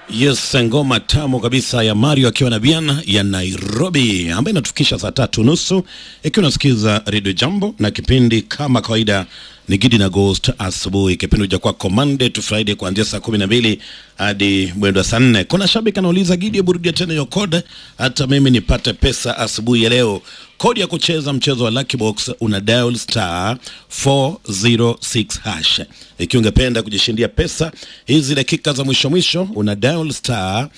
Yes, ngoma tamu kabisa ya Mario akiwa na Bian ya Nairobi ambayo inatufikisha saa tatu nusu ikiwa unasikiza Radio Jambo na kipindi kama kawaida ni Gidi na Ghost asubuhi. Kipindi huja kwako Monday to Friday kuanzia saa kumi na mbili hadi mwendo wa saa nne. Kuna shabiki anauliza Gidi, hebu rudia tena hiyo code hata mimi nipate pesa asubuhi ya leo. Kodi ya kucheza mchezo wa Lucky Box una dial star 406 hash. Ikiwa ungependa kujishindia pesa hizi dakika za mwisho mwisho, una dial star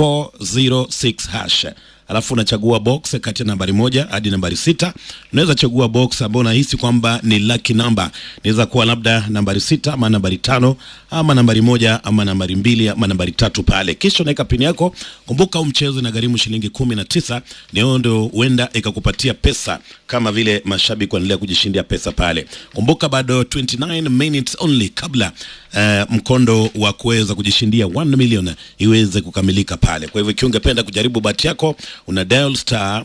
406 hash alafu unachagua box kati ya nambari moja hadi nambari sita. Unaweza chagua box ambayo unahisi kwamba ni lucky number, inaweza kuwa labda nambari sita ama nambari tano ama nambari moja ama nambari mbili ama nambari tatu pale, kisha unaweka pini yako. Kumbuka huu mchezo inagharimu shilingi kumi na tisa. Ndio ndio huenda ikakupatia pesa kama vile mashabiki wanaendelea kujishindia pesa pale. Kumbuka bado 29 minutes only kabla uh, mkondo wa kuweza kujishindia 1 million iweze kukamilika pale. Kwa hivyo ikiwa ungependa kujaribu bahati yako una dial star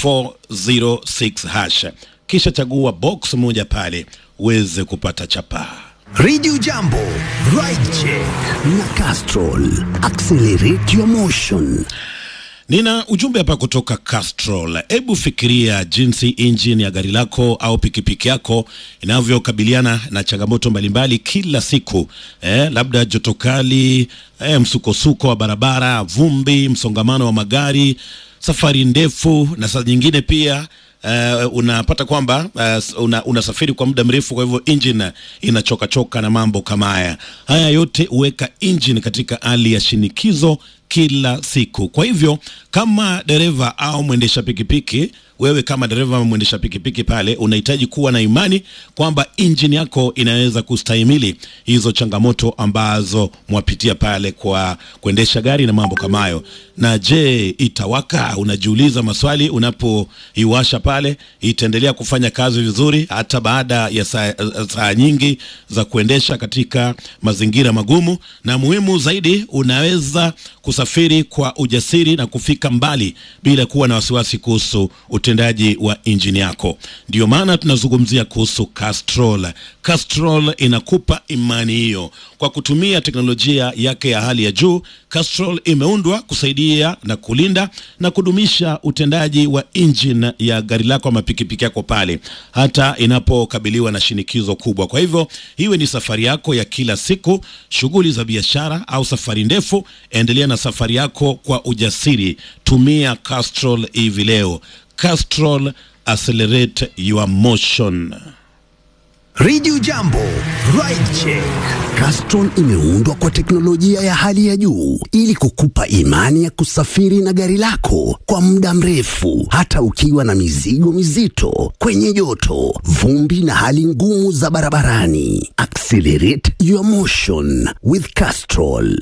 406 hash kisha chagua box moja pale uweze kupata chapaa. Radio Jambo, Ride Check na Castrol. Accelerate your motion. Nina ujumbe hapa kutoka Castrol. Hebu fikiria jinsi injini ya gari lako au pikipiki yako inavyokabiliana na changamoto mbalimbali kila siku eh, labda joto kali eh, msukosuko wa barabara, vumbi, msongamano wa magari, safari ndefu na saa nyingine pia Uh, unapata kwamba uh, una, unasafiri kwa muda mrefu, kwa hivyo engine inachoka choka na mambo kama haya. Haya yote huweka engine katika hali ya shinikizo kila siku. Kwa hivyo kama dereva au mwendesha pikipiki, wewe kama dereva au mwendesha pikipiki pale, unahitaji kuwa na imani kwamba injini yako inaweza kustahimili hizo changamoto ambazo mwapitia pale kwa kuendesha gari na mambo kama hayo. Na je, itawaka? Unajiuliza maswali unapoiwasha pale, itaendelea kufanya kazi vizuri hata baada ya saa, saa nyingi za kuendesha katika mazingira magumu? Na muhimu zaidi, unaweza kusafiri kwa ujasiri na kufika mbali bila kuwa na wasiwasi kuhusu utendaji wa injini yako. Ndio maana tunazungumzia kuhusu Castrol. Castrol inakupa imani hiyo kwa kutumia teknolojia yake ya hali ya juu. Castrol imeundwa kusaidia na kulinda na kudumisha utendaji wa injini ya gari lako ama pikipiki yako pale hata inapokabiliwa na shinikizo kubwa. Kwa hivyo iwe ni safari yako ya kila siku, shughuli za biashara au safari ndefu, endelea na safari yako kwa ujasiri. Tumia Castrol hivi leo. Castrol, accelerate your motion. Radio Jambo, Ride Check. Castrol imeundwa kwa teknolojia ya hali ya juu ili kukupa imani ya kusafiri na gari lako kwa muda mrefu hata ukiwa na mizigo mizito, kwenye joto, vumbi na hali ngumu za barabarani. Accelerate your motion with Castrol.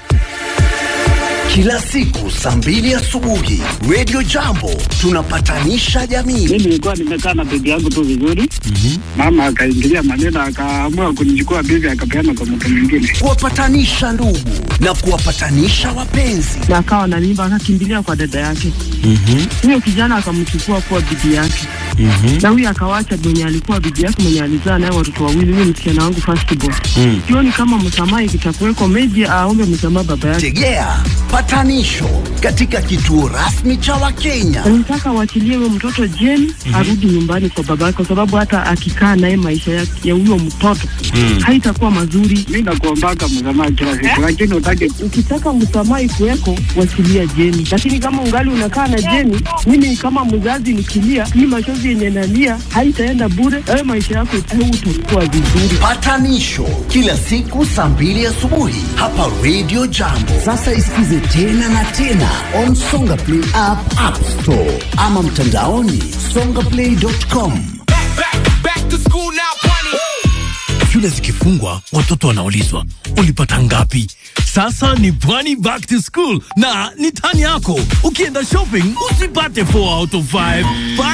Kila siku saa mbili asubuhi Radio Jambo tunapatanisha jamii. Mimi nilikuwa nimekaa na bibi yangu tu vizuri, mama akaingilia maneno, akaamua kunichukua bibi, akapeana kwa mtu mwingine. kuwapatanisha ndugu na kuwapatanisha wapenzi. na akawa na mimba akakimbilia kwa dada yake. Huyo kijana akamchukua kuwa bibi yake, na huyo akawacha mwenye alikuwa bibi yake mwenye alizaa naye watoto wawili, huyo msichana wangu first born. Sioni kama msamaha ikitakuweko, meji aombe msamaha baba yake. Tegea patanisho katika kituo rasmi cha Wakenya. Nataka waachilie huyo mtoto jeni arudi nyumbani kwa baba yake, kwa sababu hata akikaa naye maisha ya ya huyo mtoto haitakuwa mazuri. Mi nakuombaka msamaha kila siku, lakini utake Ukitaka msamaha ikuweko, wachilia Jeni, lakini kama ungali unakaa na Jeni, mimi kama mzazi nikilia, hii machozi yenye nalia haitaenda bure. Wewe maisha yako utakuwa vizuri. Patanisho kila siku saa mbili asubuhi hapa Radio Jambo. Sasa isikize tena na tena on Songa Play app, App Store ama mtandaoni songaplay.com. Back to school now, bunny. Shule zikifungwa watoto wanaulizwa ulipata ngapi? Sasa ni Pwani back to school na ni tani yako. Ukienda shopping usipate 4 out of 5.